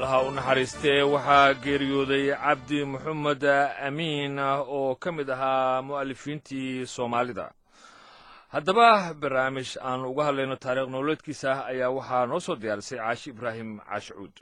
allaha u naxariistee waxaa geeriyooday cabdi moxamed amiin oo ka mid ahaa mu'alifiintii soomaalida haddaba barnaamij aan uga hadlayno taariikh nololeedkiisa ayaa waxaa noo soo diyaarisay caashi ibraahim caashicuud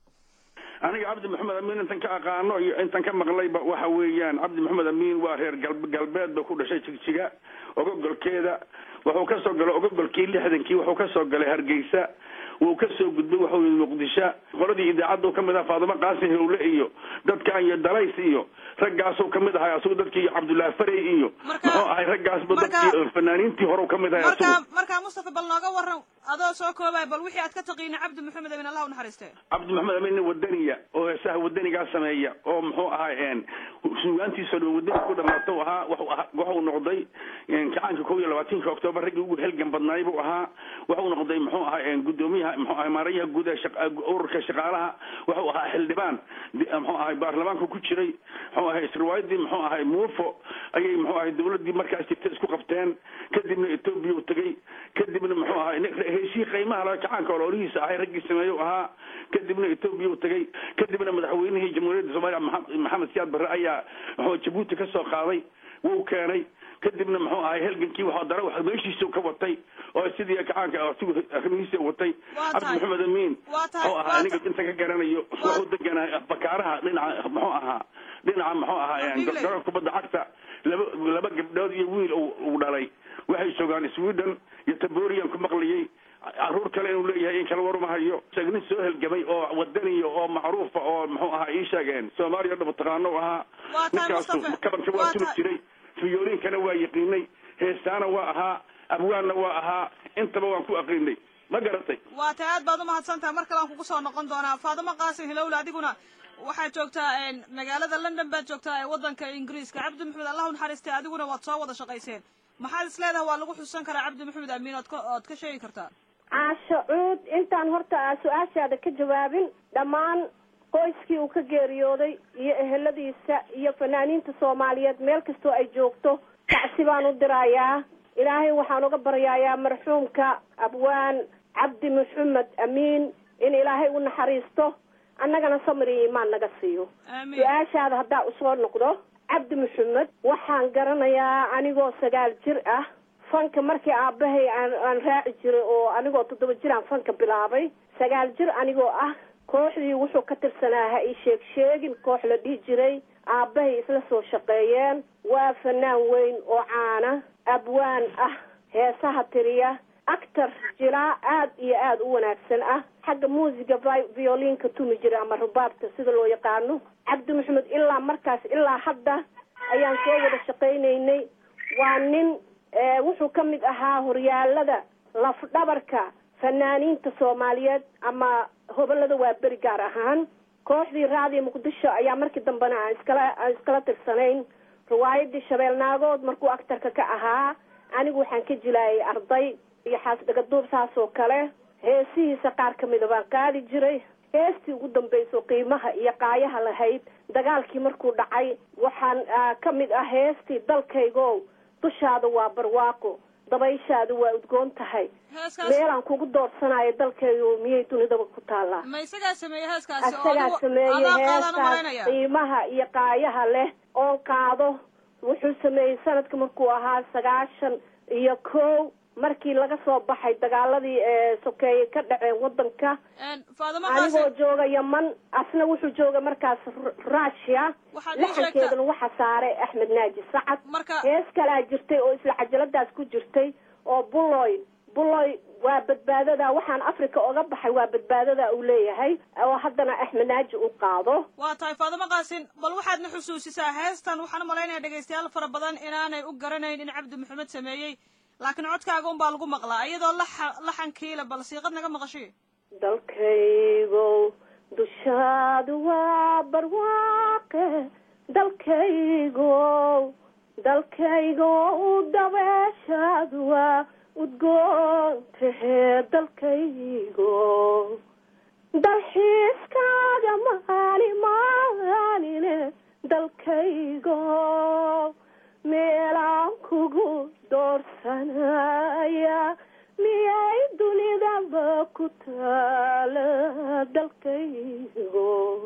aniga cabdi maxamed amiin intan ka aqaano iyo intan ka maqlayba waxa weeyaan cabdi maxamed amiin waa reer galbeed ba ku dhashay jigjiga ogogolkeeda wuxuu ka soo galay ogogolkii lixdankii wuxuu ka soo galay hargeysa wuu ka soo gudbay waxuu yii muqdisho qoladii idaacaddu kamid ah faadimo qaasim howle iyo dadkan iyo dalays iyo raggaasuu kamid ahay asugu dadkii cabdullaahi farey iyo muxuu ahay raggaasba dadkii fanaaniintii horeu kamid ahay marka markaa mustafa bal nooga waran adoo soo koobay bal wixii aad ka taqiina cabdi maxamed amin allah u naxariiste cabdi maxamed amin nin wadaniya oo heesaha wadanigaa sameeya oo muxuu ahay suugaantiisoo dhan wadani ku dhamaata ahaa waxuu noqday kacaanka kow iyo labaatanka octoobar raggii ugu helgan badnaay buu ahaa waxuu noqday muxuu ahay gudoomiyaha muxuu ahay maarayaha guud ee ururka shaqaalaha wuxuu ahaa xildhibaan muxuu ahay baarlamaanka ku jiray muxuu ahay isriwaayadii muxuu ahay muufo ayay muxuu ahay dawladii markaas jirta isku qabteen kadibna etoobiya u tegey kadibna muxuu ahay heshii qiimaha laga kacaanka ololihiisa ahay raggii sameeyo ahaa kadibna etoobiya u tegey kadibna madaxweynihii jamhuuriyadda soomaaliya maxamed siyaad barre ayaa muxuu jabuuti ka soo qaaday wuu keenay kadibna muxuu ahay helgankii waxaa dara wax meeshiisa ka watay oo sidii kacaanka asigu arrimihiisa watay cabdi maxamed amiin oo ahaa aniga inta ka garanayo wuxuu deganaa bakaaraha dhinaca muxuu ahaa dhinaca muxuu ahaa garoor kubadda cagta laba laba gabdhood iyo wiil uu dhalay waxay joogaan sweden iyo taborian ku maqlayay caruur kale inuu leeyahay in kala warmahayo nin soo helgamay oo wadaniya oo macruufa oo muxuu ahaa ii sheegeen soomaaliya dhaba taqaano ahaa ninkaasu kabanka waa tuli jiray fiyooliinkana waa yaqiinay heestaana waa ahaa abwaanna waa ahaa intaba waan ku aqiinay ma garatay waa tay aad baad umahadsan tahay mar kale aan kugu soo noqon doonaa faadimo qaasim hilowle adiguna waxaad joogtaa magaalada london baad joogtaa ee waddanka ingiriiska cabdi maxamed allah u naxariistay adiguna waad soo wada shaqayseen maxaad is leedahay waa lagu xusan karaa cabdi maxamed amiin ood ka ood ka sheegi kartaa caasho cuud intaan horta su-aashaada ka jawaabin dhammaan qoyskii uu ka geeriyooday iyo eheladiisa iyo fanaaniinta soomaaliyeed meel kastoo ay joogto tacsi baan u dirayaa ilaahay waxaan uga baryayaa marxuumka abwaan cabdi maxamed amiin in ilaahay u naxariisto annagana samir iyo imaan naga siiyo su-aashaada haddaa usoo noqdo cabdi maxamed waxaan garanayaa anigoo sagaal jir ah fanka markii aabahay aan aan raaci jiray oo anigoo toddoba jir aan fanka bilaabay sagaal jir anigoo ah kooxdii wuxuu ka tirsanaa ha ii sheeg sheegin koox la dhihi jiray aabbahay isla soo shaqeeyeen waa fanaan weyn oo caana abwaan ah heesaha tiriya actor jilaa aad iyo aada u wanaagsan ah xagga muusiga violinka tumi jiray ama rubaabta sida loo yaqaano cabdi maxamed ilaa markaas ilaa hadda ayaan soo wada shaqaynaynay waa nin wuxuu ka mid ahaa horyaalada lafdhabarka fanaaniinta soomaaliyeed ama hobolada waa beri gaar ahaan kooxdii raadiyo muqdisho ayaa markii dambena aan iskala aan iskala tirsanayn riwaayadii shabeel naagood markuu actarka ka ahaa anigu waxaan ka jilaayay arday iyo xaasdhagaduub saas oo kale heesihiisa qaar kamida baan qaadi jiray heestii ugu dambayso qiimaha iyo qaayaha lahayd dagaalkii markuu dhacay waxaan ka mid ah heestii dalkaygo dushaada waa barwaaqo dabayshaadu waa udgoon tahay meelaan kugu doorsanayo dalkaygo miyay dunidaba ku taallaa ma isagaa sameeyey heeskaasi isagaa sameeyey heeskaas qiimaha iyo qaayaha leh oon qaado wuxuu sameeyey sanadka markuu ahaa sagaashan iyo kow markii laga soo baxay dagaaladii sokeeye ka dhaceen wadanka anigoo jooga yaman asna wuxuu jooga markaas rusia laxankeedana waxa saaray axmed naaji sacad hees kalaa jirtay oo isla cajaladaas ku jirtay oo buloy buloy waa badbaadada waxaan africa oga baxay waa badbaadada uu leeyahay oo haddana axmed naaji u qaado waa tahay faadimo qaasin bal waxaadna xusuusisaa heestan waxaan umalaynaya dhegaystayaal fara badan inaanay u garanayn in cabdi maxamed sameeyey laakiin codkaaga un baa lagu maqlaa iyadoo laxa laxankiila bal siiqad naga maqashay dalkaygo dushaadu waa barwaaqe dalkaygo dalkaygo dabeeshaadu waa udgoontahe dalkaygo dalxiiskaaga maali maaline dalkaygo meelaan kugu doorsanaya miyay dunidaba ku ku taala dalkaygo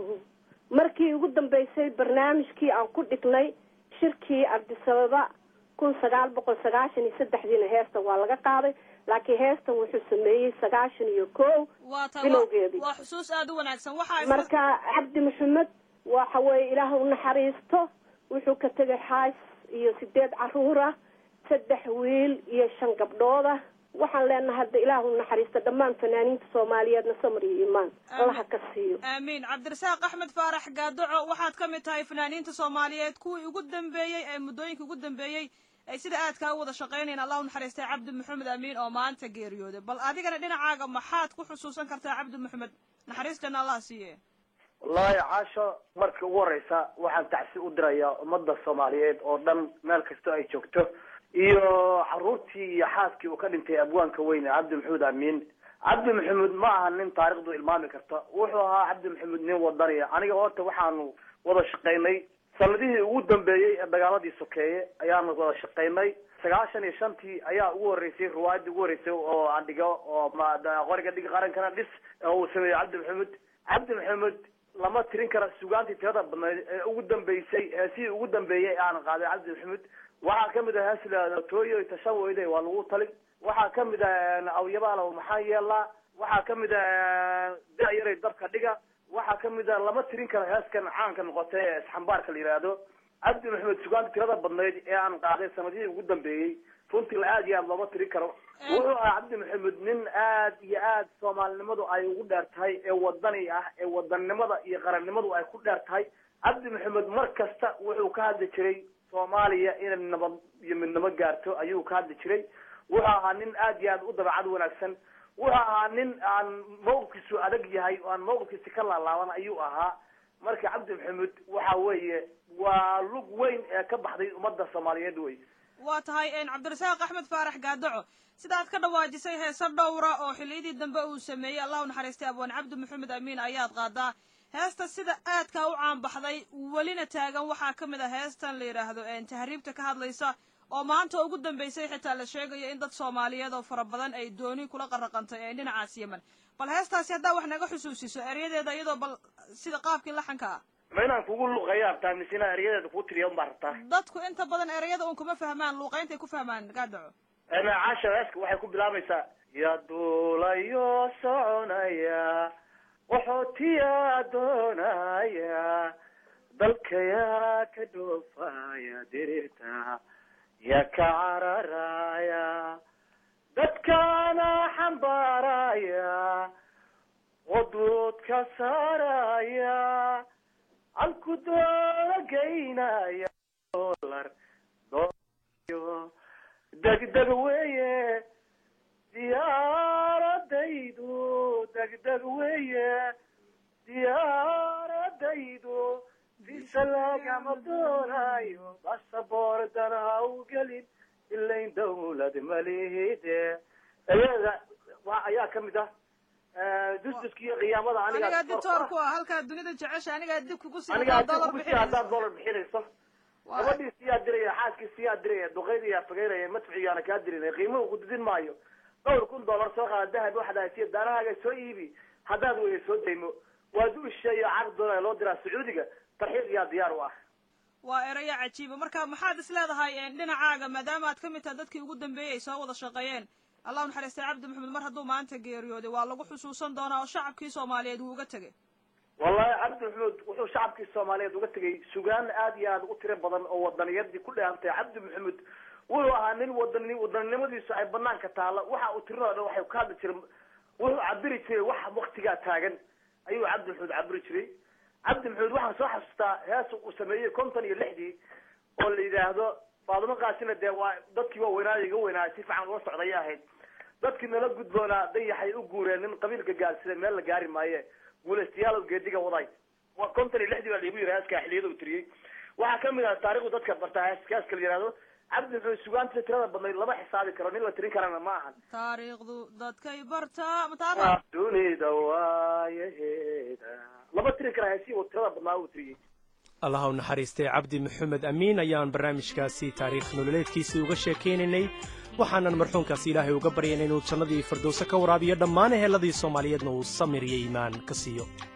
markii ugu dambeysay barnaamijkii aan ku dhignay shirkii ardisababa kun sagaal boqol sagaashan iyo saddexdiina heestan waa laga qaaday laakiin heestan wuxuu sameeyey sagaashan iyo kow waa ta bilowgeedii. waa xusuus aada u wanaagsan waxaa marka cabdi maxamed waxa weeye ilaah u naxariisto wuxuu ka tegay xaas iyo sideed caruur ah saddex wiil iyo shan gabdhood ah waxaan leenahay hadda ilaah u naxariisto dhammaan fanaaniinta soomaaliyeedna samar iyo imaan allaha ka siiyo aamiin cabdirasaaq axmed faarax gaadoco waxaad ka mid tahay fanaaniinta soomaaliyeed kuwii ugu dambeeyey ee muddooyinka ugu dambeeyey ay sida aadkaa u wada shaqaynayeen allah u naxariistay cabdi maxamed amiin oo maanta geeriyooday bal adigana dhinacaaga maxaad ku xusuusan kartaa cabdi maxamed naxariistana allah siiye wallaahi caasho markii ugu horeysa waxaan tacsi u dirayaa ummadda soomaaliyeed oo dhan meel kastoo ay joogto iyo caruurtii iyo xaaskii uu ka dhintay abwaanka weyne cabdi maxamed amiin cabdi maxamed ma aha nin taarikhdu ilmaami karta wuxuu ahaa cabdi maxamed nin wadaniya aniga horta waxaanu wada shaqaynay sanadihii ugu dambeeyey ee dagaaladii sokeeye ayaanu wada shaqaynay sagaashan iyo shantii ayaa ugu horeysay riwaayadii ugu horeysay oo aan dhigo oo ma- da- qoriga dhig qarankana dhis oo uu sameeyey cabdi maxamed cabdi maxamed lama tirin kara sugaantii tirada badnayd ee ugu dambeysay ee sidii ugu dambeeyey aan qaaday cabdi maxamed waxaa kamid ah heesla tooyo tashan weyde waa lagu talin waxaa kamid ah awyabaalow maxaa yeelaa waxaa kamid ah da-yaray dabka dhiga waxaa kamid ah lama tirin karo heeskan caanka noqotay ee isxambaarka la yidhaahdo cabdi maxamed sugaanta tirada badnayd ee aan qaaday sanadihii ugu dambeeyey runtii la aad iyo aad looma tirin karo wuxuu ahaa cabdi maxamed nin aad iyo aad soomaalinimadu ay ugu dheer tahay ee wadani ah ee wadannimada iyo qarannimadu ay ku dheer tahay cabdi maxamed mar kasta wuxuu ka hadli jiray soomaaliya inay nabad iyo midnimo gaarto ayuu ka hadli jiray wuxuu ahaa nin aad iyo aad u dabacad wanaagsan wuxuu ahaa nin aan mawqifkiisu adag yahay oo aan mawqifkiisi ka laalaaban ayuu ahaa marka cabdi maxamed waxa weeye waa lug weyn ee ka baxday ummadda soomaaliyeed wey waa tahay cabdirasaaq axmed faarax gaadoco sidaad ka dhawaajisay heese dhowra oo xilliyadii dambe uu sameeyey allah u naxariistay abwaan cabdi maxamed amiin ayaad qaadaa heesta sida aadkaa u caanbaxday welina taagan waxaa ka mid ah heestan la yidhaahdo tahriibta ka hadlaysa oo maanta ugu dambeysay xitaa la sheegayo in dad soomaaliyeed oo fara badan ay dooni kula qaraqantay ee dhinacaas yemen bal heestaasi haddaa wax naga xusuusiso eryadeeda iyadoo bal sida qaabkii laxanka ah ma inaan kugu luqeeya rabtaa mise inaan eryadeeda kuu tiriya unbaa rabtaa dadku inta badan ereyada un kuma fahmaan luuqayntay ku fahmaan gaadaco caasha heeska waxay ku bilaabaysaa ya duulayo soconaya qaxootiyaa doonaya dalkayaa ka dhoofaya dirirta ya ka cararaya dadkaana xambaaraya waduudka saaraya halku doola geynaya dolar doyo degdeg weeye diyaaradaydu degdeg weeye diyaaradaydu visa lagama doonayo basaboordana ha u gelin ilayn dawlad malihide ayada wa ayaa kamid ah dusduska iyo qiyaamada anigaa ditoor ku ah halkaa dunida jecesha anigaa dib kugu sii anigaa dollar dib haddaad dollar bixinayso Waa- gabadhii siyaa diraya xaaskii siyaa diraya duqeydiyaa fageynaya madficigaana kaa dirinaya qiimuhu ku didin maayo dhowr kun dollar soo qaada dahab waxaad haysiya daanahaaga soo iibi haddaad weye soo daymo waa duusha iyo caqd doonaya loo diraa sacuudiga tarxiiq yaa diyaar u ah waa erayo cajiiba marka maxaad is leedahay dhinacaaga maadaama aad ka mid tahay dadkii ugu dambeeyey ay soo wada shaqeeyeen allah u naxariistay cabdi maxamed mar hadduu maanta geeriyooday waa lagu xusuusan doonaa oo shacabkii soomaaliyeed wuu uga tegay wallahi cabdi maxamed wuxuu shacabkii soomaaliyeed uga tegay sugaan aad iyo aad u tiro badan oo wadaniyadii ku dheehantay cabdi maxamed wuxuu ahaa nin wadan wadaninimadiisu ay banaanka taalla waxa uu tirinoo dhan waxay ka hadli jiray wuxuu cabiri jiray wax waktigaa taagan ayuu cabdi maxamed cabiri jiray cabdi maxamed waxaan soo xasuustaa hees uu sameeyey konton iyo lixdii oo la yidhaahdo faadimo kaasina dee waa dadkii waa weynaayo iga weynaayo si fiican ula socday ahayd dadkii nala gudboonaa dayaxay u guureen nin qabiilka gaarsiday meel la gaari maaye guulaystayaal geediga waday waa konton iyo lixdii baa laigu yiri heeska xiliyada uu tiriyey waxaa kamid ah taarikhdu dadka bartaa hees heeska la yihahdo cabdi maxamed sugaanta tirada badnayd lama xisaabi karo nin la tirin karana ma ahan taariikhdu dadkay bartaa mataaba dunida waayaheeda lama tirin kara heesii uu tirada badnaa uu tiriyey allaha u naxariistay cabdi maxamed amiin ayaan barnaamijkaasi taariikh nololeedkiisii uga sheekaynaynay waxaanan marxuumkaasi ilaahay uga baryayn inuu jannadii firdowse ka waraabiyo dhammaan ehelladii soomaaliyeedna uu samir iyo iimaan ka siiyo